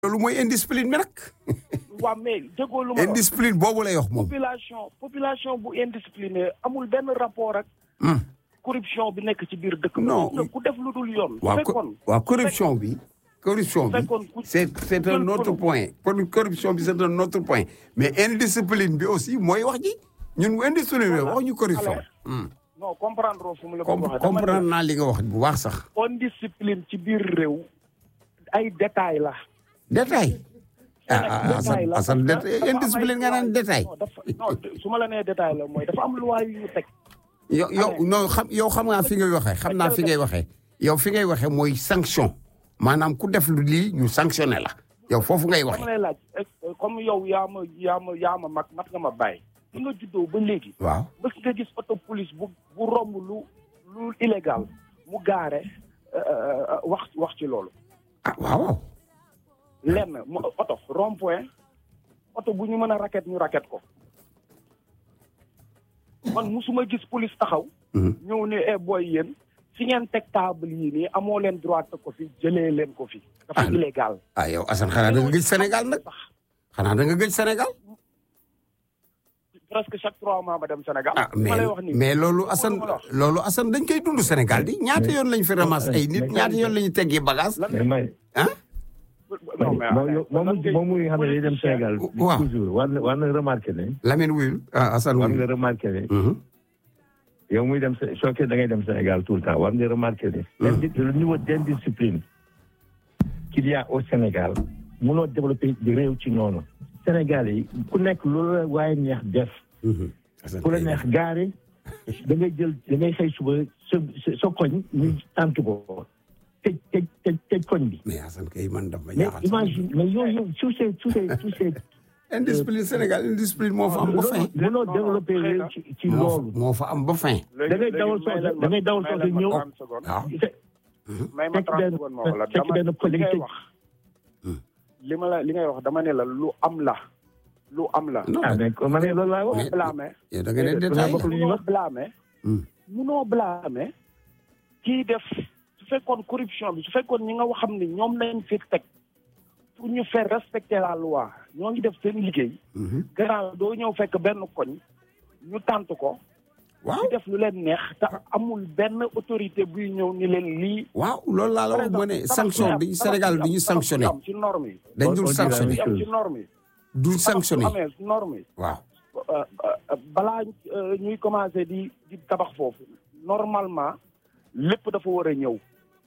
loolu mooy indiscipline bi nag. waaw mais déggoo lu ma wax indiscipline boobu lay wax moom. population population bu indiscipliné amul benn rapport ak Hmm. corruption bi nekk ci biir dëkk bi. Non. Gis nga ku def lu dul yoon. bu waaw fekkoon co- waaw corruption bi. corruption bi fekkoon ku- c'est c'est un ku- autre point pour corruption bi c'est un autre point mais indiscipline bi aussi mooy wax ji ñun bu indiscipline bi wax ñu corruption. Alors, Hmm. non comprendre fu mu la ko Com- waxee. dama ne comprendre naa li nga wax bu baax sax. indiscipline ci biir réew ay détails la. détail. ah ah détail Assane la, Assane parce que détail dafa am indiscipline ay nga naan loi- détail. non dafa non su ma la nee détail la mooy dafa am loi yu ñu teg. yow yow non xam yow xam naa fi ngay waxee xam naa fi ngay waxee yow fi ngay waxee mooy sanction maanaam ku def lu lii ñu sanctionné la yow foofu ngay dama waxee. lay laaj eh, comme yow yaa ma yaa ma yaa ma mag mat nga ma bàyyi. bi nga juddoo ba léegi. waaw bés nga gis auto police bu bu romb lu lu illégal mu gaare euh, wax wax ci loolu. ah waaw waaw. lenn mu oto rond point oto bu ñu mën a raket ñu raket ko man musuma gis police taxaw Mhm. ñëw ne eh booy yéen fi ngeen teg table yii nii amoo leen droit teg ko fi jëlee leen ko fi dafa Ah. illégal ah yow Assane xanaa da nga gëj Sénégal nag xanaa da nga gëj Sénégal. presque chaque trois mois ma dem Sénégal ah ma mais lay wax nii mais loolu Assane ma la wax. loolu Assane dañ koy dund Sénégal di ñaata yoon lañ fi ramasse ay nit ñaata yoon lañu teggi bagage lan mais may ah. non mais moom yow- moom moom muy xam ne day dem Sénégal waaw. toujours war na war na remarqué ne Lamine wuyul ah Assane war nga wuyul. remarqué ne Mhm. yow muy dem Sé- soo ko da ngay dem Sénégal tout le temps war nga remarqué ne indi- le niveau d'indiscipline qu'il y a au Sénégal mënoo développer di réew ci noonu Sénégal yi ku nekk loolu la waaye neex def Mhm. Assane ku la kay- neex gaare da ngay jël da ngay xëy suba sa sa sa koñ ñu tànt ko tëj tëj tëj tëj koñ bi mais Assane kay man daf ma mais ñaaxal. imagine mais yooyu yëpp tous ces tous ces tous ces indiscipline Sénégal indiscipline moo fa am ba fin. mënoo développé réew ci ci moo fa loolu moo fa am ba fin. da ngay dawal soose da ngay dawal soose ñëw waaw. fe- may ma fekk 30 benn secondes ma wala fekk dama benn li collègue ngay tëj. wax li ma la li ngay wax dama ne la lu am la lu am la non ah mais man de loolu laa wax Mais- blâmer yow da nga ne mais- détail. mais- lu ñuy munoo wax. blâmer Hmm. munoo blâmer kii def su fekkoon corruption bi su fekkoon ñi nga xam ni ñoom lañ fi teg pour ñu faire respecter la loi ñoo ngi def seen liggéey Mhm. garant doo ñëw fekk benn koñ ñu tànt ko waaw ñu def lu leen neex te amul benn autorité buy ñëw ni leen lii waaw loolu laa la wax ma ne sanction bi Sénégal du ñu sanctionné am ci norme yi dañ dul On- on dirait sanctionné la am même ci norme yi dul sanctionné amee ci norme yi waaw. euh, euh, balaa euh, ñuy commencé di di tabax foofu normalement lépp dafa war a ñëw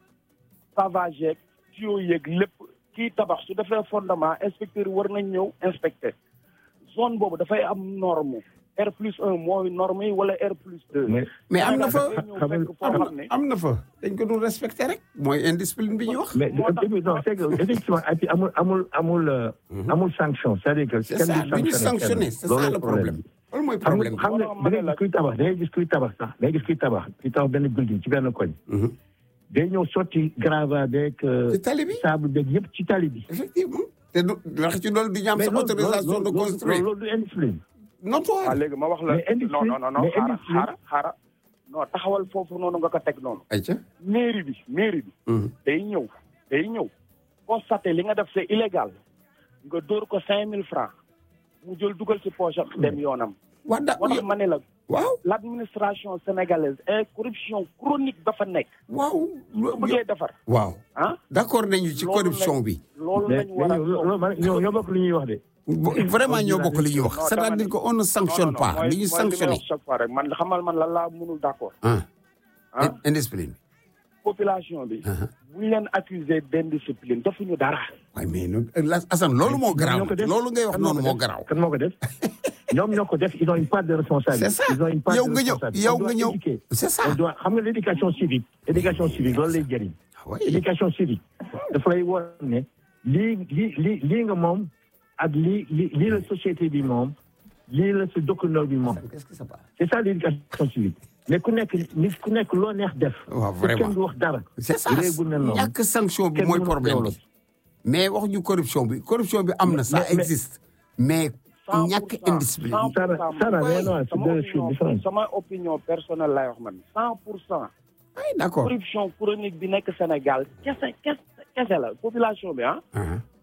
pavage yeeg tuyau yeeg lépp kii tabax su defee fondement inspecteur yi war nañ ñëw inspecter zone boobu dafay am norme R plus un mooy norme yi wala R plus deux mais mais am na fa ñëw xam fekk foo am xam ne na am na fa dañ ko dul respecté rek mooy indiscipline bi ñuy wax. mais moo tax- et puis non c'est que effectivement et puis amul amul amul euh, amul sanction c'est-à-dire que c'est ça du ñu sanctionné c'est ça le problème loolu mooy xam problème nga xam nga da ngay gis kuy tabax da ngay gis kuy tabax sax da ngay gis kuy tabax kuy tabax benn building ci benn koñ bi. day ñëw sotti grava beeg ci tali bi sable beeg yëpp ci tali bi effectivement te du wax ci loolu du ñu am sa loolu- autorisation de loolu- construire loolu du indiscipline waaw notoire. léegi ma wax la Mais indiscipline- non non non non mais xaara indiscipline- xaara xaara non taxawal foofu noonu nga ko teg noonu ayca. mairie bi mairie bi day ñëw day ñëw constaté li nga def c'est illégal nga dóor ko cinq mille francs mu jël dugal ci poche am dem yoonam wax da moo tax ma ne la waaw l'administration sénégalaise et corruption chronique dafa nekk waaw. su bëggee defar waaw ah d'accord nañu ci Loolu corruption lañ- bi. loolu mais lañ war a loolu man ñoo ñoo bokk lu ñuy wax de vraiment ñoo bokk li ñuy wax Non, c'est-à-dire dama que on ne sanctionne non, non, pas mooy- li ñu mooy li may sanctionné. wax chaque fois rek man xamal man lan laa mënul d'accord ah ah indiscipline. population bi Uh-huh. bu ñu leen accuser d'indiscipline defuñu dara waaye mais nag la Assane loolu moo garaaw ñoo ko def. loolu ngay wax Kan moo noonu ko moo def? garaaw. kan moo ko def ñoom ñoo ko def ils ont une part de responsabilité c'est ça ils ont une part yow de nga ñëw responsabilité yow On doit nga ñëw éduquer. c'est ça. on doit xam nga l'éducation civique éducation civique loolu lay jëriñ Ah oui. éducation civique dafa lay war ne lii lii lii lii nga moom ak lii lii lii la société bi moom lii la sa dëkkandoo bi moom Qu'est-ce que ça passe c'est ça l'éducation civique mais ku nekk nit ku nekk loo neex def waaw te vraiment kenn du wax dara c'est ça réew bu ne noonu ñàkk sanction bi Kenn mooy mënu problème loolu. bi mais wax ñu corruption bi corruption bi am na ça Mais- mais- existe mais cent ñàkk pour cent, indiscipline cent pour Sana- cent, Sana, man. mais non, c'est sama deux opinion- choses différentes. sama opinion personnelle lay wax man cent pour cent oui d'accord corruption chronique bi nekk Sénégal kese kese kese la population bi ah Ah,